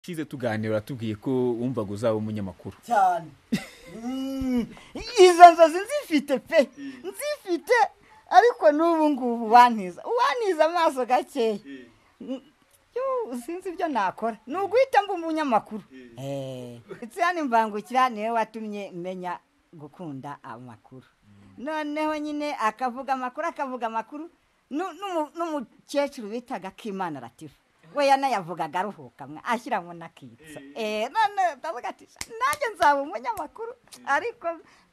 ushize tuganira uratubwiye ko wumvaga uzaba umunyamakuru cyane Mm, izo nzozi nzifite pe nzifite ariko n'ubu ngubu wantiza wantiza amaso gakeya Mm, yoo, sinzi ibyo nakora ni uguhita mba umunyamakuru itsirane imbangukira niwe watumye menya gukunda amakuru noneho nyine akavuga amakuru akavuga amakuru nu- n'umu- n'umukecuru bitaga kimana latifa we yanayavugaga aruhuka mwe ashyiramo n'akitso Eh, none ndavuga ati "Sha, nanjye nzaba umunyamakuru ariko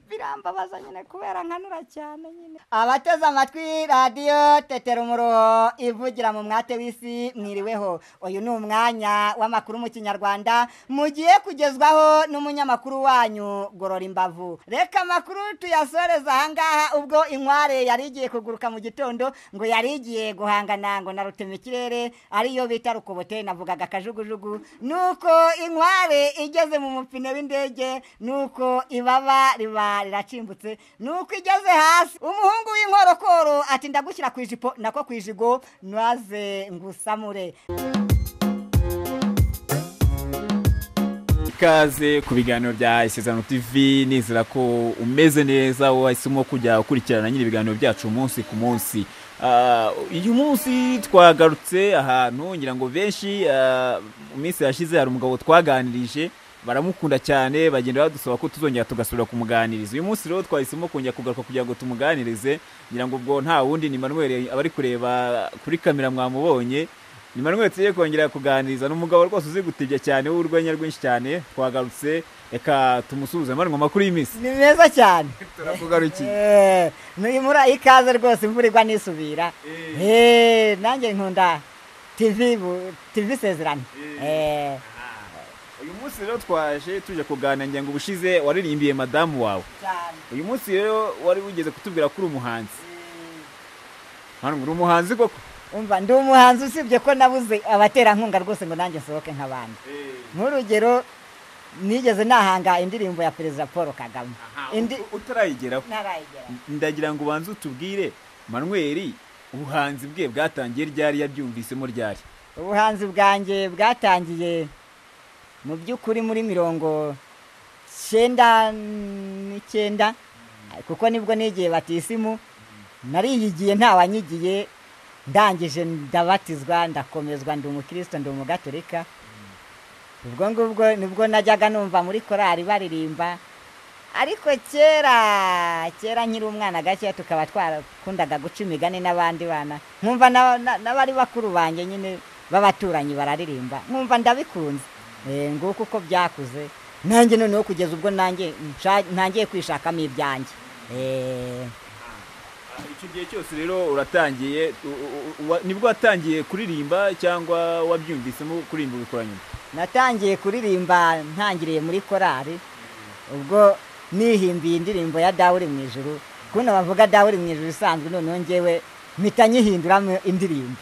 birambabaza nyine kubera nkanura cyane nyine abateze amatwi radiyo tetera umuruho ivugira mu mwate w'isi mwiriweho uyu ni umwanya w'amakuru mu kinyarwanda mugiye kugezwaho n'umunyamakuru wanyu gorora imbavu reka amakuru tuyasoreze ahangaha ubwo inkware yari igiye kuguruka mu gitondo ngo yari igiye guhangana ngo na rutemikirere ariyo bita rukobote navugaga akajugujugu nuko inkware igeze mu mupine w'indege nuko ibaba riba riracimbutse nuko igeze hasi umuhungu w'inkorokoro ati ndagushyira ku ijipo nako ku ijigo ntaze ngusamure ikaze ku biganiro bya isezerano tv nizera ko umeze neza wahisemo kujya ukurikirana nyine ibiganiro byacu umunsi ku munsi Ah, uyu munsi twagarutse ahantu ngira ngo benshi ah, mu minsi yashize hari umugabo twaganirije baramukunda cyane bagenda badusaba ko tuzongera tugasubira kumuganiriza uyu munsi rero twahisemo kongera kugaruka kugira ngo tumuganirize ngira ngo ubwo nta wundi ni manuel abari kureba kuri kamera mwamubonye ni manuel tugiye kongera kuganiriza ni umugabo rwose uzi gutibya cyane w'urwenya rwinshi cyane twagarutse reka tumusuhuze mani ngo amakuru y'iminsi ni meza cyane turakugarukiye Eh, nuyu muri ikaze rwose imvura igwa nisubira Eh, nanjye nkunda tivi bu- tivi isezerano Eh, uyu munsi rero twaje tuje kuganira ngira ngo ubushize waririmbiye madamu wawe cyane uyu munsi rero wari wigeze kutubwira ko uri umuhanzi Eh, mani ngo uri umuhanzi koko umva ndi umuhanzi usibye ko nabuze abaterankunga rwose ngo nanjye nsohoke nk'abandi nk'urugero nigeze nahanga indirimbo ya perezida paul kagame Aha, Indi- ut- utarayigeraho ntarayigera ndagira ngo ubanze utubwire manweri ubuhanzi bwe bwatangiye ryari yabyumvisemo ryari ubuhanzi bwanjye bwatangiye mu by'ukuri muri mirongo cyenda n'icyenda kuko nibwo nigiye batisimu nariyigiye ntawanyigiye ndangije ndabatizwa ndakomezwa ndi umukristo ndi umugatolika ubwo ngubwo nibwo najyaga numva muri korari baririmba ariko kera kera nkiri umwana gakeya tukaba twarakundaga guca imigani n'abandi bana nkumva n'aba- na- n'abari bakuru banjye nyine b'abaturanyi bararirimba nkumva ndabikunze Eh, nguko uko byakuze nanjye noneho kugeza ubwo nanjye nsha- ntangiye kwishakamo ibyanjye Eh, icyo gihe cyose rero uratangiye u- u- u- wa- nibwo watangiye kuririmba cyangwa wabyumvisemo kuririmba ubikora nyuma natangiye kuririmba ntangiriye muri korari ubwo nihimbiye indirimbo ya dawe uri mu ijuru kuno bavuga dawe uri mu ijuru isanzwe noneho ngewe mpita nyihinduramo indirimbo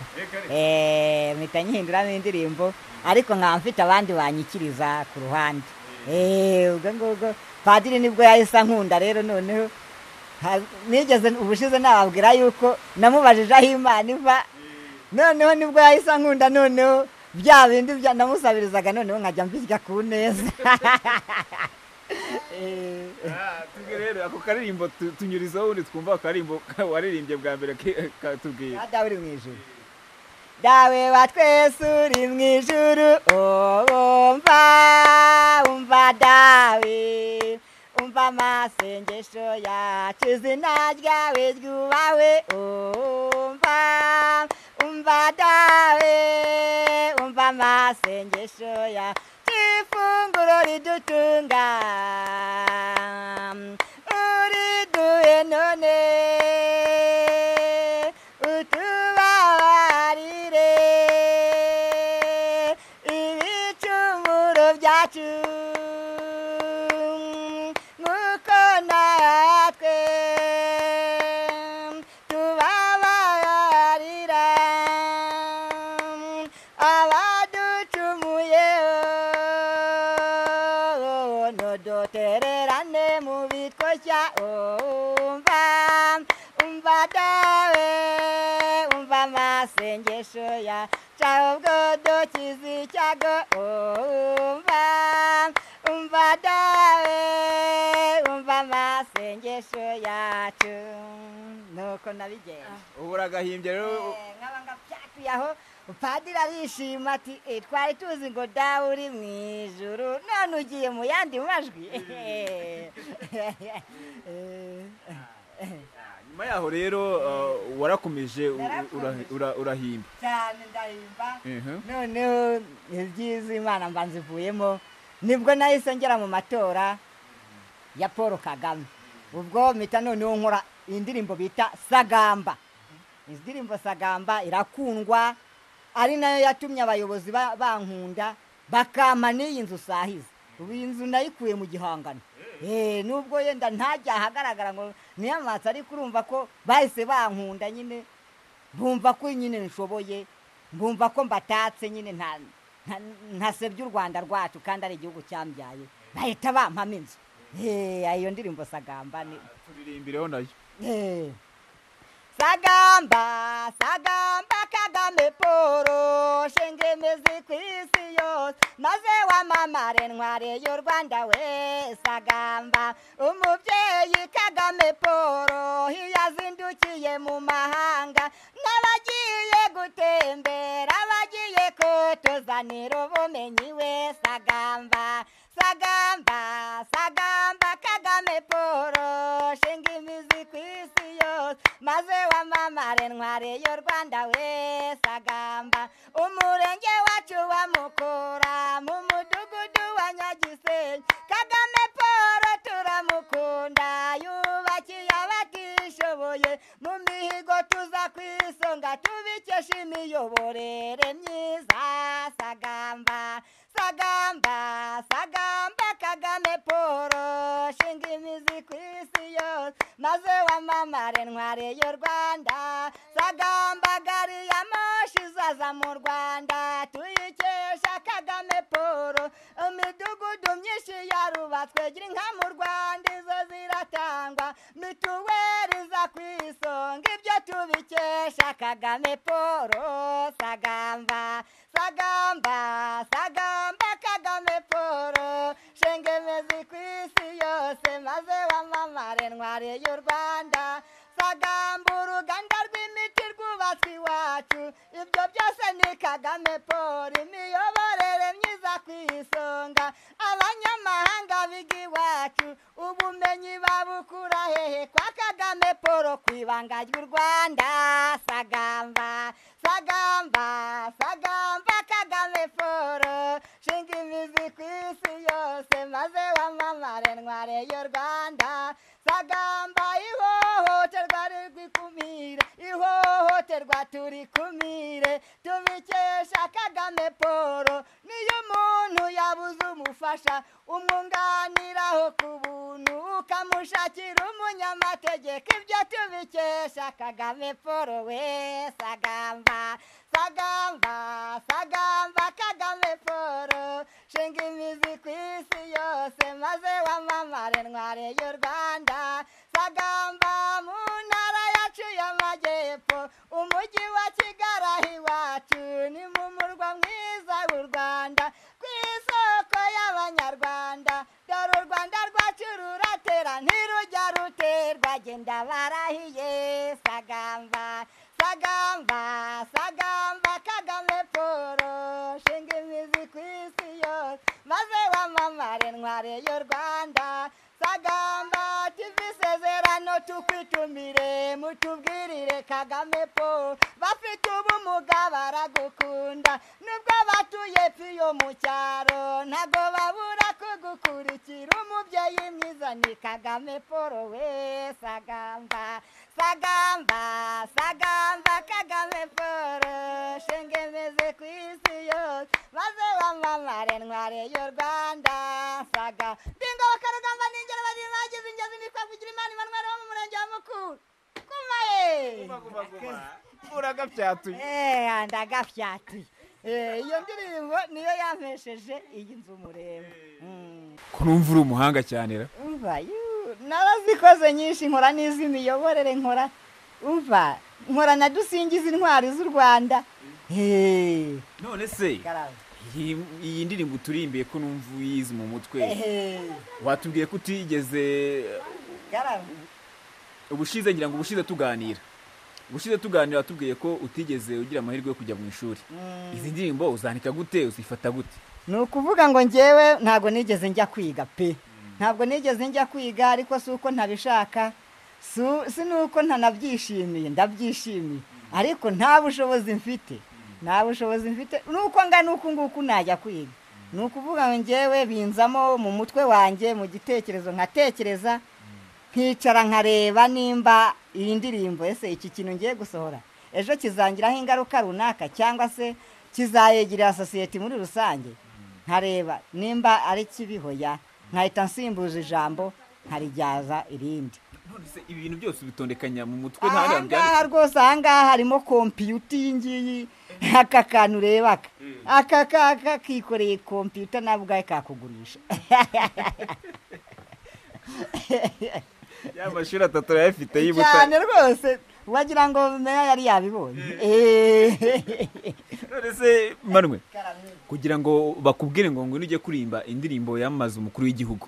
Eh, mpita nyihinduramo indirimbo ariko nkaba mfite abandi banyikiriza ku ruhande Eh, ubwo ngubwo padiri nibwo yahise ankunda rero noneho ha- nigeze ubushize nababwira yuko namubajije aho imana iva noneho nibwo yahise ankunda noneho bya bindi bya- namusabirizaga noneho nkajya mbirya ku neza Eh, tubwe rero ako karirimbo tu- tunyurizaho ubundi twumva akaririmbo ka- waririmbye bwa mbere ke- katubwira Ka dawe uri mu ijuru dawe wa twese uri mu ijuru oh, umva umva dawe umva amasengesho yacu izina ryawe ryubawe Oh, umva umva dawe umva amasengesho yacu ifunguro ridutunga uriduhe none utubabarire ibicumuro byacu nk'uko natwe tubabarira abaducumuye ntudutererane mu bitwoshya umva umva dawe umva amasengesho ya cawe ubwodo kizi icyago umva umva dawe umva amasengesho yacu nuko nabigenza ubu uragahimbye rero Eh, nkaba ngabyakwiye aho padiri arishima ati "Eh, twari tuzi ngo dawe uri mu ijuru none ugiye mu yandi majwi nyuma yaho rero uh, warakomeje u- u- ura- ura- urahimba cyane ndahimba Mhm. noneho ibyiza imana mba nzivuyemo nibwo nahise ngera mu matora ya paul kagame ubwo mpita noneho nkora indirimbo bita sagamba indirimbo sagamba irakundwa ari nayo yatumye abayobozi ba- bankunda bakampa n'iyi nzu usahiza ubu iyi nzu nayikuye mu gihangano Eh, nubwo yenda ntajya ahagaragara ngo niyamwatse ariko urumva ko bahise bankunda nyine bumva ko nyine nshoboye bumva ko mbatatse nyine nta nta- ntasebya u rwanda rwacu kandi ari igihugu cyambyaye bahita bampamo inzu Eh, iyo ndirimbo sagamba ni turirimbireho nayo Eh. sagamba sagamba kagame poro shengemezi ku isi yose maze wamamare ntware y'u rwanda we sagamba umubyeyi kagame poro yazindukiye mu mahanga n'abagiye gutembera bagiye kutuzanira ubumenyi we sagamba sagamba sagamba kagame poro shinga imizi ku isi yose maze wamamare ntware y'u rwanda we sagamba umurenge wacu wa mukura mu mudugudu wa nyagisenyi kagame poro turamukunda yubakiye abatishoboye mu mihigo tuza ku isonga tubikesha imiyoborere myiza sagamba sagamba sagamba kagame poro shinga imizi ku isi yose maze wamamare ntware y'u rwanda sagamba gari ya moshi izaza mu rwanda tuyikesha kagame poro imidugudu myinshi yarubatswe gira inka mu rwanda izo ziratangwa mituweri za ku isonga ibyo tubikesha kagame poro sagamba sagamba sagamba kagame poro shengemezi ku isi yose maze wamamare ntware y'u rwanda sagamba uruganda rw'imiti rwubatswe iwacu ibyo byose ni kagame paul imiyoborere myiza ku isonga abanyamahanga biga iwacu ubumenyi babukura hehe kwa kagame paul ku ibanga ry'u rwanda sagamba sagamba sagamba kagame paul shinga imizi ku isi yose maze wamamare ntware y'u rwanda sagamba ihohoterwa ririkumire ihohoterwa turikumire tubikesha kagame poro niyo umuntu yabuze umufasha umwunganiraho ku buntu ukamushakira umunyamategeko ibyo tubikesha kagame poro we sagamba sagamba sagamba kagame poro shinga imizi ku isi yose maze wamamare ntware y'u rwanda sagamba mu ntara yacu y'amajyepfo umujyi wa kigali aho iwacu ni mu murwa mwiza w'u rwanda ku isoko y'abanyarwanda dore u rwanda rwacu ruratera ntirujya ruterwa genda barahiye sagamba sagamba sagamba kagame poro shinga imizi ku isi yose maze wamamare ntware y'u rwanda sagamba tv isezerano tukwitumire mutubwirire kagame po bafite ubumuga baragukunda nubwo batuye piyo mu cyaro ntago babura kugukurikira umubyeyi mwiza ni kagame poro we sagamba sagamba sagamba kagame poro shengemeze ku isi yose maze wamamare ntware y'u rwanda saga ndingoboka rugamba n'ingero bari bagize ingezi nitwa kugira imana imanwara wo mu murenge wa mukuru kuma ye uragabyatuye Eh, ndagafyatuye Eh, iyo ndirimbo niyo yampesheje iyi nzu murembo Mm. kurumva uri umuhanga cyane ra umva yu, narazikoze nyinshi nkora n'iz'imiyoborere nkora umva nkora na dusingiza intwari z'u rwanda heee none se garama iyi iyi ndirimbo uturimbiye ko numva uyizi mu mutwe hehe watubwiye ko utigeze garama ubushize ngira ngo ubushize tuganira ubushize tuganira watubwiye ko utigeze ugira amahirwe yo kujya mu ishuri izi ndirimbo uzandika gute uzifata gute ni ukuvuga ngo ngewe ntabwo nigeze njya kwiga pe ntabwo nigeze njya kwiga ariko si uko ntabishaka si- si nuko ntanabyishimiye ndabyishimiye ariko nta bushobozi mfite nta bushobozi mfite nuko ngana uku nguku najya kwiga ni ukuvuga ngo ngewe binzamo mu mutwe wanjye mu gitekerezo nkatekereza nkicara nkareba nimba iyi ndirimbo ese iki kintu ngiye gusohora ejo kizangiraho ingaruka runaka cyangwa se kizayegirira sosiyete muri rusange nkareba nimba ari kibihoya nkahita nsimbuza ijambo nkarijyaza irindi none se ibi bintu byose ubitondekanya mu mutwe nta hantu ahangaha byanditse rwose ahangaha harimo kompiyuta iyi ngiyi aka kantu ureba aka aka kaka kikoreye kompiyuta nawe ubwawe kakugurisha ya mashuri atatu arayafite y'ibutare cyane rwose wagira ngo meya yari yabibonye Eh. none se manwe kugira ngo bakubwire ngo ngo nujye kuririmba indirimbo yamamaza umukuru w'igihugu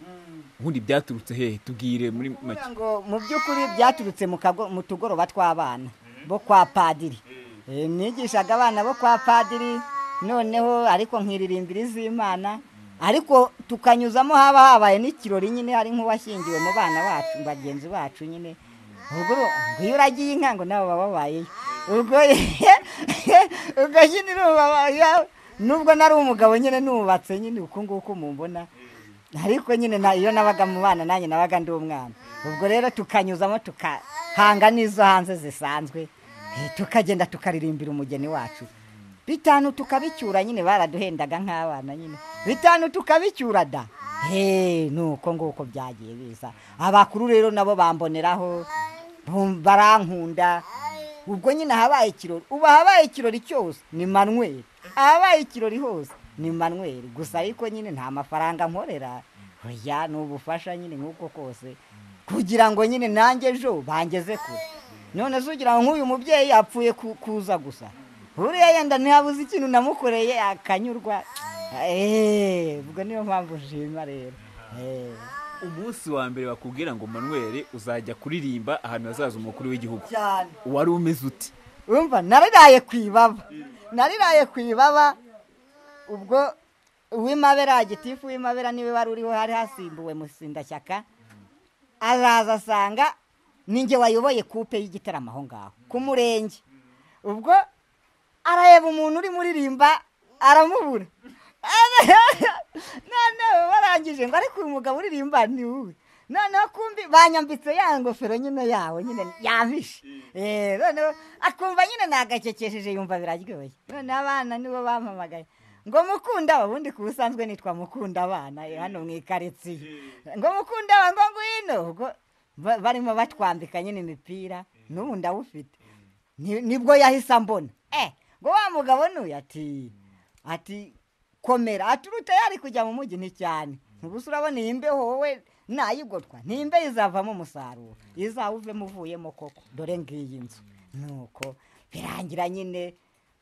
ubundi byaturutse hehe tubwire muri make kugira ngo mu by'ukuri byaturutse mu kago- mu tugoroba tw'abana bo kwa padiri Eh, nigishaga abana bo kwa padiri noneho ariko nkiririmbira iz'imana ariko tukanyuzamo haba habaye n'ikirori nyine hari nk'uwashyingiwe mu bana bacu bagenzi bacu nyine ubwo uru- ngo iyo uragiye inka ngo nabo baba babayeyo ubwo ubwo nyine urumva ba- nubwo nari umugabo nyine nubatse nyine uku nguku mumbona ariko nyine na- iyo nabaga mu bana nanjye nabaga ndi umwana ubwo rero tukanyuzamo tukahanga n'izo hanze zisanzwe eh, tukagenda tukaririmbira umugeni wacu bitanu tukabicyura nyine baraduhendaga nk'abana nyine bitanu tukabicyura da he nuko nguko byagiye biza abakuru rero nabo bamboneraho bum- barankunda ubwo nyine habaye ikirori ubu habaye ikirori cyose ni manweri ahabaye ikirori hose ni manweri gusa ariko nyine nta mafaranga nkorera oya ni ubufasha nyine nk'uko kose kugira ngo nyine nanjye ejo bangeze kure none se ugira ngo nk'uyu mubyeyi yapfuye ku- kuza gusa buriya yenda ntihabuze ikintu namukoreye akanyurwa eee ubwo niyo mpamvu nshima rero Eh, umunsi wa mbere bakubwira ngo manuel uzajya kuririmba ahantu hazaza umukuru w'igihugu cyane wari umeze uti umva nariraye ku ibaba nariraye ku ibaba ubwo uwimabera gitifu w'imabera niwe wari uriho hari hasimbuwe musindashyaka araza asanga ninjye wayoboye kupe y'igitaramo aho ngaho ku murenge ubwo arareba umuntu uri muririmba aramubura noneho barangije ngo ariko uyu mugabo uririmba ni wowe noneho kumbi banyambitse ya ngofero nyine yawe nyine yamishe Eh, noneho akumva nyine nagakekesheje yumva biraryoye noneho abana nibo bampamagaye ngo mukunda ubundi ku busanzwe nitwa mukunda abana eh, hano mu ikaritsiye ngo mukunda aba ngo ngwino ubwo ba- barimo batwambika nyine imipira n'ubu ndawufite Ni- nibwo yahise ambona eh ngo wa mugabo nuyu ati ati komera ati uruta yari kujya mu mujyi nticyane gusa urabona iyi mbeho wowe nayigotwa ni imbe izavamo umusaruro izawuvemo uvuyemo koko dore ngiyi nzu nuko birangira nyine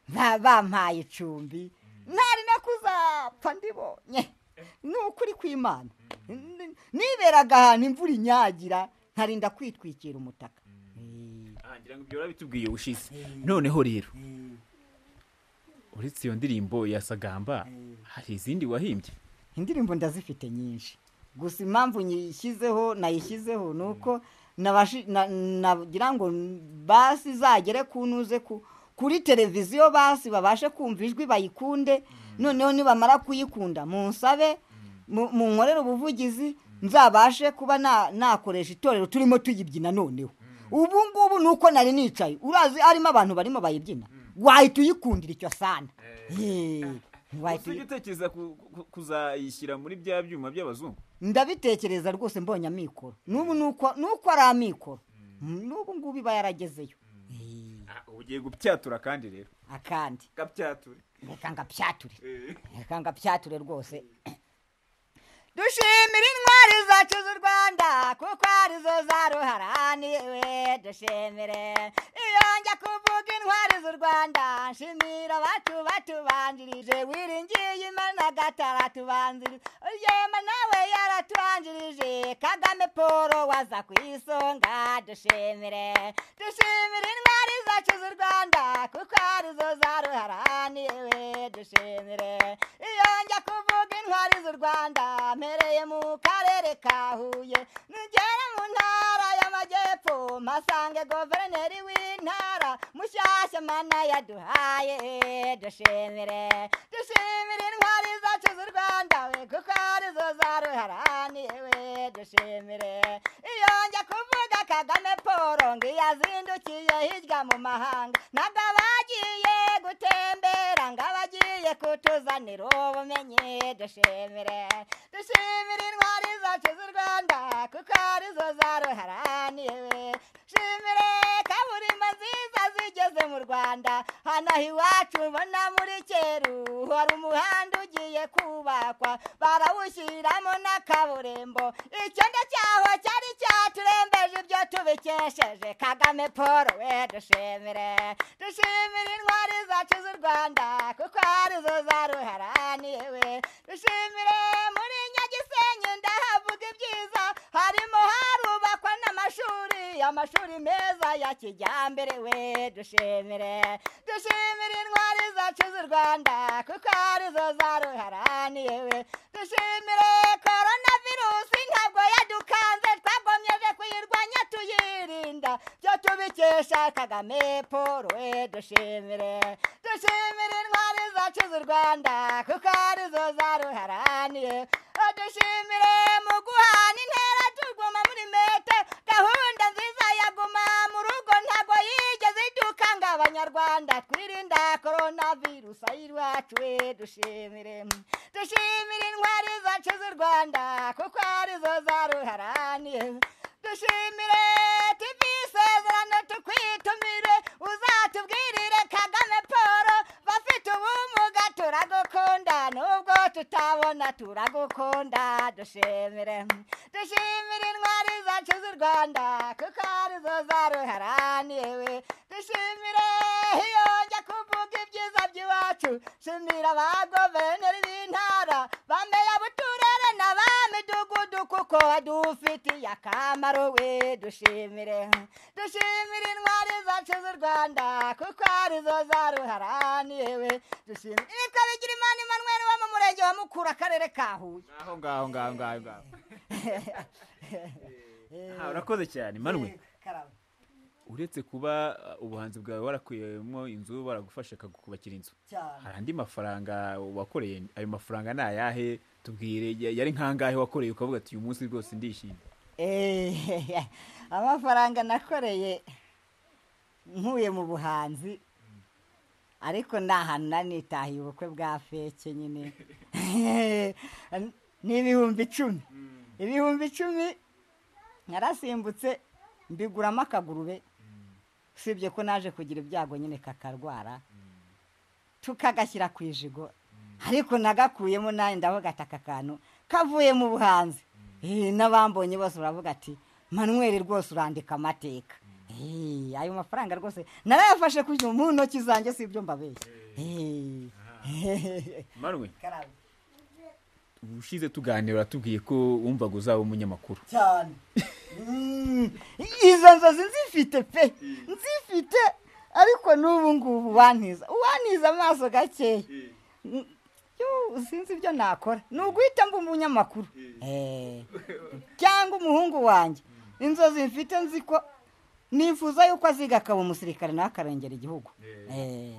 ba- bampaye icumbi ntari no kuzapfa ndibonye ni ukuri kw'imana N- niberaga ahantu imvura inyagira nkarinda kwitwikira umutaka ngira ngo ibyo urabitubwiye ubushize noneho rero uretse iyo ndirimbo ya sagamba hari izindi wahimbye indirimbo ndazifite nyinshi gusa impamvu nyishyizeho nayishyizeho ni uko nabashi- na- nagira ngo basi izagere ku ntuze ku- kuri televiziyo basi babashe kumva ijwi bayikunde noneho nibamara kuyikunda munsabe mu- munkorere ubuvugizi nzabashe kuba na- nakoresha itorero turimo tuyibyina noneho ubu ngubu ni uko nari nicaye urazi harimo abantu barimo bayibyina wahita uyikundira icyo sana Hey, wahita uyi- usibye utekereza ku- ku- kuzayishyira muri bya byuma by'abazungu ndabitekereza rwose mbonye amikoro n'ubu nuko nuko ari amikoro n'ubu ngubu iba yaragezeyo Eh, Ah, ugiye gupyatura kandi rero akandi gapyature reka ngapyature Eh. reka ngapyature rwose dushimira intwari zacu z'u rwanda kuko arizo zaruharaniwe dushimire iyo njya kuvuga intwari z'u rwanda nshimira abacu batubanjirije wiringiye imana gataratubanjirije yema nawe yaratubanjirije kagame paul waza ku isonga dushimire dushimire intwari zacu z'u rwanda kuko arizo zaruharaniwe dushimire iyo njya kuvuga intwari z'u rwanda mpereye mu karere ka huye nugera mu ntara y'amajyepfo mpasange guverineri w'intara mushyashya mana yaduhaye dushimire dushimire intwari zacu z'u rwanda we kuko arizo zaruharaniwe dushimire iyo njya kuvuga kagame paul ngo iyo azindukiye hirya mu mahanga ntabwo aba agiye gutembera ngo aba agiye kutuzanira ubumenyi dushimire dushimire intwari zacu z'u rwanda kuko arizo zaruharaniwe shimire kaburimbo nziza zigeze mu rwanda hano aha iwacu ubona muri cyeru hari umuhanda ugiye kubakwa barawushyiramo n'akaburimbo icyondo cyaho cyari cyaturembeje ibyo tubikesheje kagame paul we dushimire dushimire intwari zacu z'u rwanda kuko arizo zaruharaniwe dushimire muri nyagisenyi ndahavuga ibyiza harimo harubakwa n'amashuri amashuri meza ya kijyambere we dushimire dushimire intwari zacu z'u rwanda kuko arizo zaruharaniye we dushimire korona virusi ntabwo yadukanze twagomyeje kuyirwanya tuyirinda byo tubikesha kagame paul we dushimire dushimire intwari zacu z'u rwanda kuko arizo zaruharaniye dushimire mu guhana intera tuguma muri mete gahunda nziza ya guma mu rugo ntabwo yigeze iduka ngo abanyarwanda twirinda korona virusi ay'iwacu we dushimire dushimire intwari zacu z'u rwanda kuko arizo zaruharaniye dushimire tivi isezerano tukwitumire uzatubwirire kagame paul bafite ubumuga turagukunda nubwo tutabona turagukunda dushimire dushimire intwari zacu z'u rwanda kuko arizo zaruharaniye we dushimire iyo njya kuvuga ibyiza by'iwacu shimira abagoverineri b'intara bameya buturere na ba midugudu kuko dufitiye akamaro we dushimire dushimire intwari zacu z'u rwanda kuko arizo zaruharaniye we dushimire nitwa bigirimana imanweri wo mu murenge wa mukura akarere ka huye aho ngaho ngaho ngaho ngaho Ah, urakoze cyane manwe karabo uretse kuba uh, ubuhanzi bwawe warakuyemo inzu baragufasha bakakubakira inzu cyane hari andi mafaranga wakoreye ayo mafaranga ni ayahe tubwire ya- yari nk'angahe wakoreye ukavuga ati uyu munsi rwose ndishimye Eh, amafaranga nakoreye nkuye mu buhanzi ariko nta hantu nanitahiye ubukwe bwa feke nyine ni ibihumbi icumi ibihumbi icumi narasimbutse mbiguramo akagurube usibye ko naje kugira ibyago nyine kakarwara tukagashyira ku ijigo ariko nagakuyemo nawe ndavuga ati aka kantu kavuye mu buhanzi Eh, n'abambonye bose baravuga ati manuel rwose urandika amateka Eh, ayo mafaranga rwose narayafashe ku mu ntoki zanjye si ibyo mbabeshya Eh. manwe ubushize tuganira uratubwiye ko wumvaga uzaba umunyamakuru cyane Mm, izo nzozi nzifite pe nzifite ariko n'ubu ngubu wantiza wantiza amaso gakeya Mm, yo, sinzi ibyo nakora ni uguhita mba umunyamakuru Eh, cyangwa umuhungu wanjye inzozi mfite nzi ko nifuza yuko aziga akaba umusirikare nawe akarengera igihugu Eh,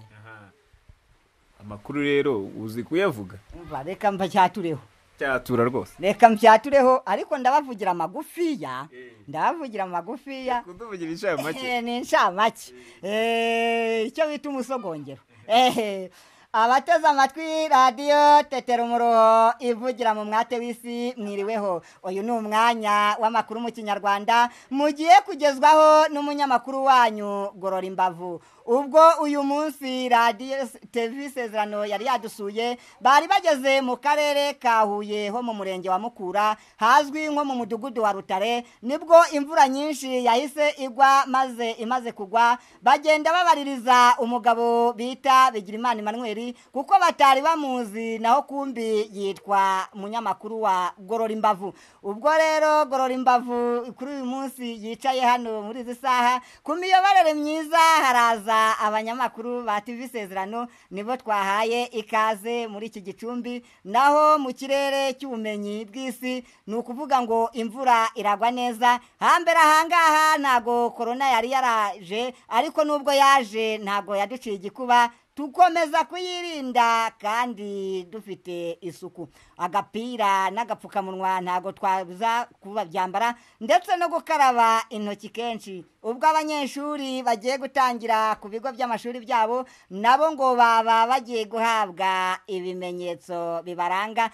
amakuru rero uzi kuyavuga umva reka mbacyatureho cyatura rwose reka mbyatureho ariko ndabavugira amagufiya Eh. ndabavugira amagufiya kuduvugira inshayo make Eh, ni inshamake Eh, icyo bita umusogongero Eh, abateze amatwi radiyo tetera umuruho ivugira mu mwate w'isi mwiriweho uyu ni umwanya w'amakuru mu kinyarwanda mugiye kugezwaho n'umunyamakuru wanyu gorora imbavu ubwo uyu munsi radiyo televiziyo isezerano yari yadusuye bari bageze mu karere ka huye ho mu murenge wa mukura hazwi nko mu mudugudu wa rutare nibwo imvura nyinshi yahise igwa maze imaze kugwa bagenda babaririza umugabo bita bigirimana Emmanuel kuko batari bamuzi naho kumbi yitwa munyamakuru wa gorora imbavu ubwo rero gorora imbavu kuri uyu munsi yicaye hano muri izi saha ku miyoborere myiza haraza abanyamakuru ba TV Sezerano nibo twahaye ikaze muri iki gicumbi naho mu kirere cy'ubumenyi bw'isi ni ukuvuga ngo imvura iragwa neza hambere ahangaha ntago korona yari yaraje ariko nubwo yaje ntago yaduciye igikuba tukomeza kuyirinda kandi dufite isuku agapira n'agapfukamunwa ntago twabuza kubabyambara ndetse no gukaraba intoki kenshi ubwo abanyeshuri bagiye gutangira ku bigo by'amashuri byabo nabo ngo baba bagiye guhabwa ibimenyetso bibaranga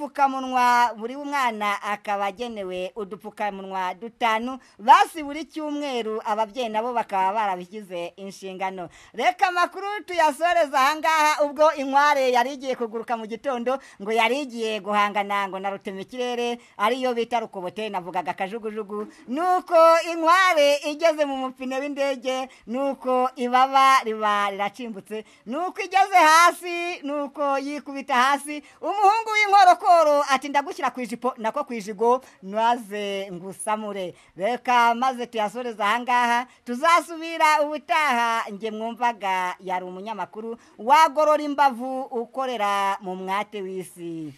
nk'udupfukamunwa buri mwana akaba agenewe udupfukamunwa dutanu basi buri cyumweru ababyeyi nabo bakaba barabigize inshingano reka amakuru tuya yasoreza ahangaha ubwo inkware yari igiye kuguruka mu gitondo ngo yari igiye guhangana ngo na rutema ikirere ariyo bita rukobote navugaga akajugujugu nuko inkware igeze mu mupine w'indege nuko ibaba riba riracimbutse nuko igeze hasi nuko yikubita hasi umuhungu w'inkorokoro ati ndagushyira ku ijipo nako ku ijigo maze ngusamure reka maze tuyasoreza ahangaha tuzasubira ubutaha njye mwumvaga yari umunyamakuru umunyamakuru wagorora imbavu ukorera mu mwate w'isi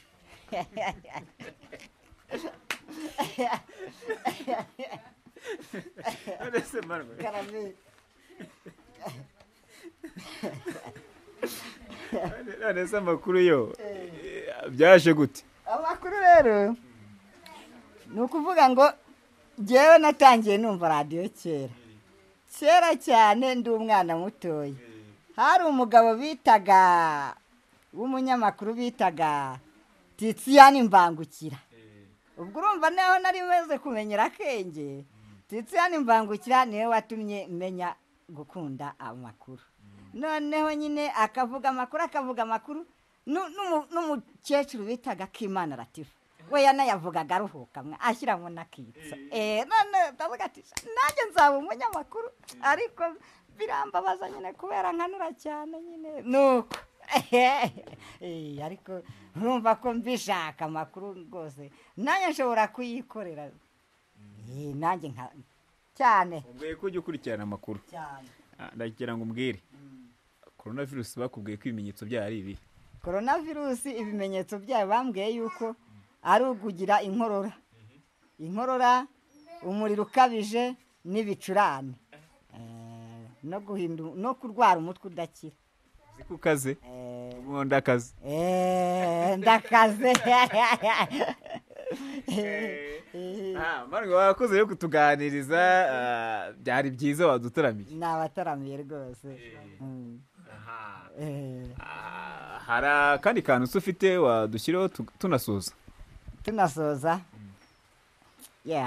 none se amakuru yo byaje gute amakuru rero ni ukuvuga ngo ngewe natangiye numva radiyo kera kera cyane ndi umwana mutoya hari umugabo bitaga w'umunyamakuru bitaga titsiyani mbangukira ubwo urumva naho nari maze kumenyera akenge titsiyani mbangukira niwe watumye menya gukunda amakuru noneho nyine akavuga amakuru akavuga amakuru n'umukecuru bitaga kimana ratifu we yanayavugaga aruhuka ashyiramo n'akitso none ndavuga ati nanjye nzaba umunyamakuru ariko birambabaza nyine kubera nkanura cyane nyine nuko ariko nkumva ko mbishaka amakuru rwose nanjye nshobora kuyikorera nanjye nka cyane ubwiye ko ujya ukurikirana amakuru cyane ndagira ngo umbwire korona virusi bakubwiye ko ibimenyetso byayo ari ibi korona virusi ibimenyetso byayo bambwiye yuko ari ukugira inkorora inkorora umuriro ukabije n'ibicurane no guhinda no kurwara umutwe udakira uzi ko ukaze ubu ndakaze ndakaze mbanwe wakoze yo kutuganiriza byari byiza wadutaramiye ni abataramiye rwose hari akandi kantu usa ufite wadushyiraho tunasoza tunasoza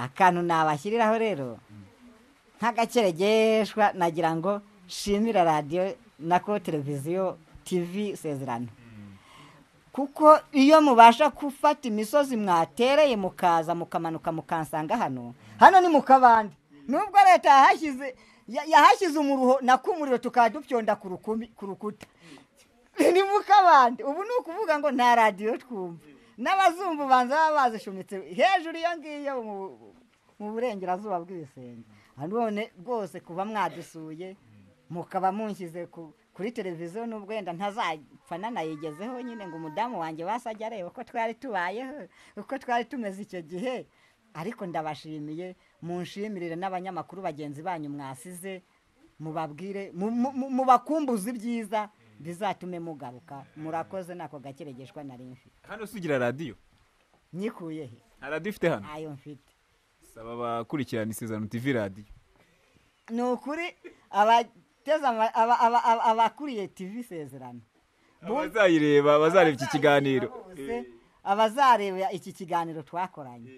akantu nabashyiriraho rero nk'agakeregeshwa nagira ngo shimira radiyo nako televiziyo tivi sezerano kuko iyo mubasha gufata imisozi mwatereye mukaza mukamanuka mukansanga hano hano ni mu kabande nubwo leta yahashyize yahashyize umuruho nako umuriro tukaba dupyonda ku rukuta ni mu kabande ubu ni ukuvuga ngo nta radiyo twumva n'abazumva ubanza baba bazishumitse hejuru iyo ngiyo mu burengerazuba bw'ibisenge none rwose kuba mwadusuye mukaba munshyize kuri televiziyo n'ubwo wenda ntazapfa nanayigezeho nyine ngo umudamu wanjye wasajya areba uko twari tubayeho uko twari tumeze icyo gihe ariko ndabashimiye munshimirire n'abanyamakuru bagenzi banyu mwasize mubabwire mubakumbuze ibyiza bizatume mugaruka murakoze nako gakeregeshwa nari mfite hano usigira radiyo nyikuye he nta radiyo ufite hano ntayo mfite saba abakurikirana isezerano tivi radiyo ni ukuri abateze ama- aba- aba- aba- abakuriye tv sezerano abazayireba bazareba iki kiganiro bose abazareba iki kiganiro twakoranye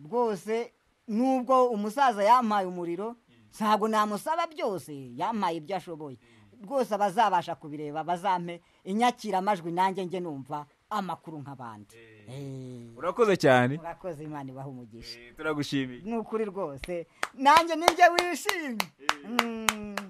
rwose nubwo umusaza yampaye umuriro ntabwo namusaba byose yampaye ibyo ashoboye rwose abazabasha kubireba bazampe inyakiramajwi nanjye njye numva amakuru nk'abandi Eh, urakoze cyane murakoze imana ibaha umugisha turagushimiye ni ukuri rwose nanjye nibyo wishimye Mm.